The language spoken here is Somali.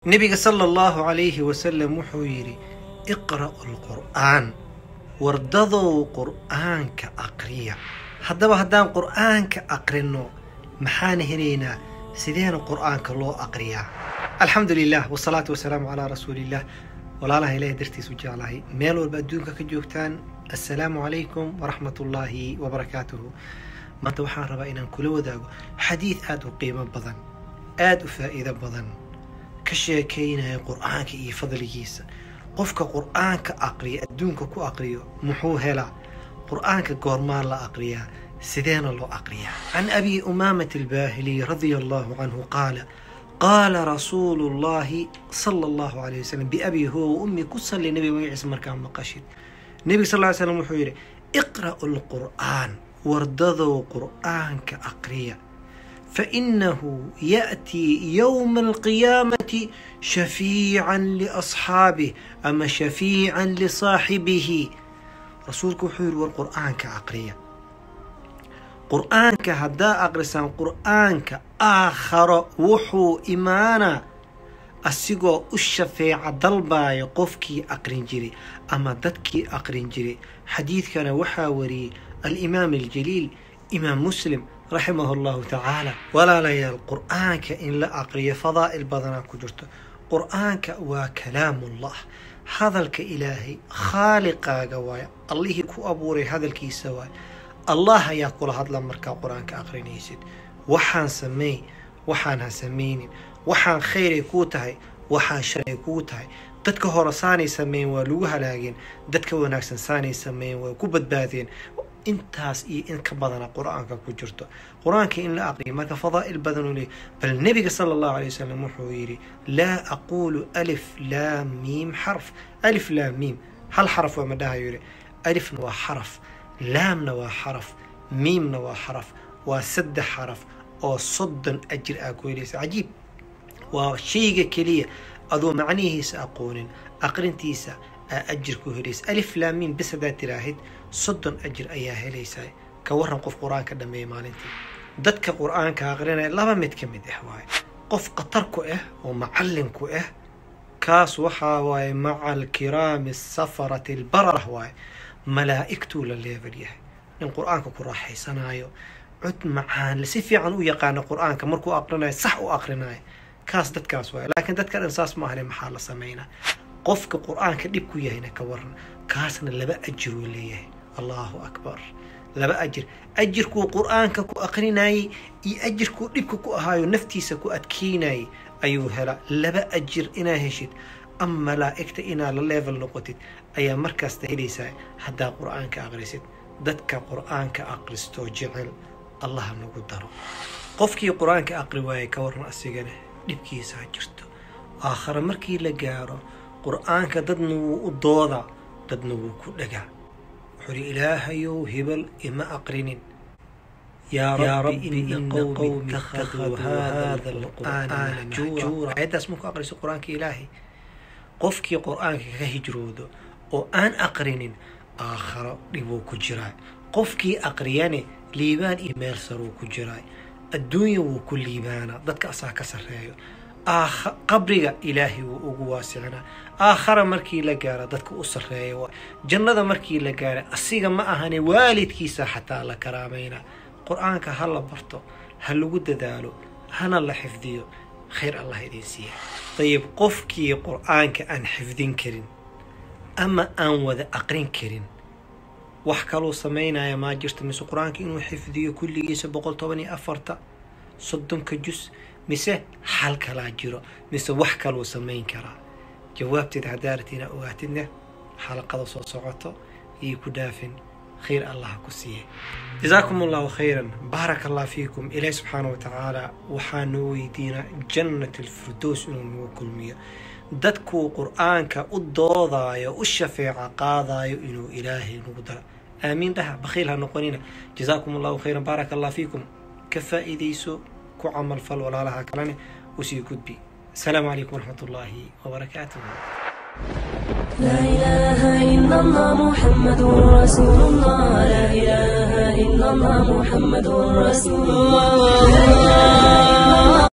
nebiga sala allahu calayhi wasalam wuxuu yidhi iqra'u alqur'aan wardadow qur'aanka aqriya haddaba haddaan qur'aanka aqrino maxaan helaynaa sideena qur'aanka loo aqriyaa alxamdu lilah wasalaatu wasalaamu calaa rasuuliillah walaalaha ilahay dartiisu jeclahay meel walba adduunka ka joogtaan assalaamu calaykum waraxmat ullaahi wabarakaatuhu maanta waxaan rabaa inaan kula wadaago xadiid aada u qiimo badan aada u faa'iido badan ka sheekaynaya qur'aanka iyo fadligiisa qofka qur'aanka aqriya adduunka ku aqriyo muxuu helaa qur'aanka goormaa la aqriyaa sideena loo aqriyaa can abi umaamata albaahili radia allahu canhu qaala qaala rasuulu llahi sala allahu alayh wasalam biabi huwa wa ummi ku salli nebiga magaciisa markaa maqashid nebiga sal ly slam wuxuu yidhi iqra'u lqur'aan wardadow qur'aanka aqriya fainahu ya'tii yowma alqiyaamati shafiican liasxaabih ama shafiican lisaaxibihi rasuulku wuxuu yidhi war qur'aanka aqriya qur'aanka haddaa aqrisaan qur'aanka aakharo wuxuu imaanaa asigoo u shafeeca dalbaaya qofkii aqrin jiray ama dadkii aqrin jiray xadiidkana waxaa wariyey alimaam aljaliil imaam muslim raximahu allahu tacaala walaalayaal qur'aanka in la aqriyo fadaa'il badanaa ku jirto qur'aanka waa kalaamullah hadalka ilaahay khaaliqaaga waaye allihii ku abuuray hadalkiisa waaye allah ayaa kula hadla markaa qur-aanka aqrinaysid waxaan sameey waxaan ha samaynin waxaan khayray kuu tahay waxaan shalay kuu tahay dadka hore saanay sameeyen waa lagu halaageen dadka wanaagsan saanay sameeyen waa ku badbaadeen intaas iyo in ka badana qur-aanka ku jirto qur-aanka in la aqriyo marka fadaa'il badan u leey bal nebiga sala allahu alay wasalam wuxuu yidhi laa aquulu alif laa miim xarf alif laa miim hal xaraf waa ma dhahayo yidhi alifna waa xaraf laamna waa xaraf miimna waa xaraf waa saddex xaraf oo soddon ajir aa ku helaysa cajiib waa shayga keliya adoo macnihiisa aqoonin aqrintiisa aa ajir ku helaysa alif laamiin bis haddaad tiraahid soddon ajir ayaa helaysaa ka waran qof qur-aanka dhameeya maalintii dadka qur-aanka aqrinaya laba mid ka mid ah waaye qof khatar ku ah oo macallin ku ah kaas waxaa waaye maca alkiraami asafarati albararah waaye malaa'igtuu la leebel yahay nin qur-aanka ku raaxaysanaayo cod macaan si fiican u yaqaano qur-aanka markuu aqrinayo sax u aqrinayo kaas dadkaas waaye laakiin dadka dhan saas maahane maxaa la sameynaa qofka qur-aanka dhib ku yahayna ka waran kaasna laba ajir uu leeyahay allahu akbar laba ajir ajirkuu qur-aanka ku aqrinayay iyo ajirkuu dhibka ku ahaayo naftiisa ku adkeynayay ayuu helaa laba ajir inaa heshid ama malaa'igta inaa la level noqotid ayaa markaasta helaysaa haddaa qur-aanka aqrisid dadka qur-aanka aqristoo jecel allaha nagu daro qofkii qur-aanka aqri waayay ka waran asigana dhibkiisa ha jirto aakhare markii la gaaro qur-aanka dadna wuu u doodaa dadna wuu ku dhagaa wuxuuhi ilaahayow hebel ima aqrinin yaa rabbi ina qowmi ittakhaduu hada alqur'aana mahjuura ayaddaas marku aqriso qur-aanka ilaahay qofkii qur-aanka ka hijroodo oo aan aqrinin aakharo dhibuu ku jiraa qofkii aqriyane liibaan iyo meel saruu ku jiraa adduunya wuu ku liibaanaa dadka asaa ka sarreeyo qabriga ilaahay wuu ugu waasicinaa aakhara markii la gaaro dadka u sarreeya waa jannada markii la gaara asiga ma ahane waalidkiisa xataa la karaamayna qur-aanka ha la barto ha lagu dadaalo hana la xifdiyo khayr allah idin siiya dayib qofkii qur-aanka aan xifdin karin ama aan wada aqrin karin wax kaluu samaynaya maa jirta mise qur-aanka inuu xifdiyo kulligiisa boqol toban iyo afarta soddonka jus mise xal kalaa jiro mise wax kaluu samayn karaa jawaabteeda haddaarati inaa ogaatidna xalaqada soo socoto iyo ku dhaafin khayr allah ku siiye jazaakum allahu khayran baaraka allah fiikum ilaahi subxaana wa tacaala waxaa noo weydiinaa jannat alfirdows inuu nagu kulmiyo dadkuu qur-aanka u doodaayo u shafeeca qaadaayo inuu ilaahay nagu daro aamiin dhaha bakhiil ha noqonina jazaakum allahu khayran baaraka allah fiikum ka faa'iidayso ku camal fal walaalaha kalene usii gudbi asalaamu calaykum waraxmat ullaahi wabarakaatuh لا إله إلا الله محمد رسول الله لا إله إلا الله محمد رسول الله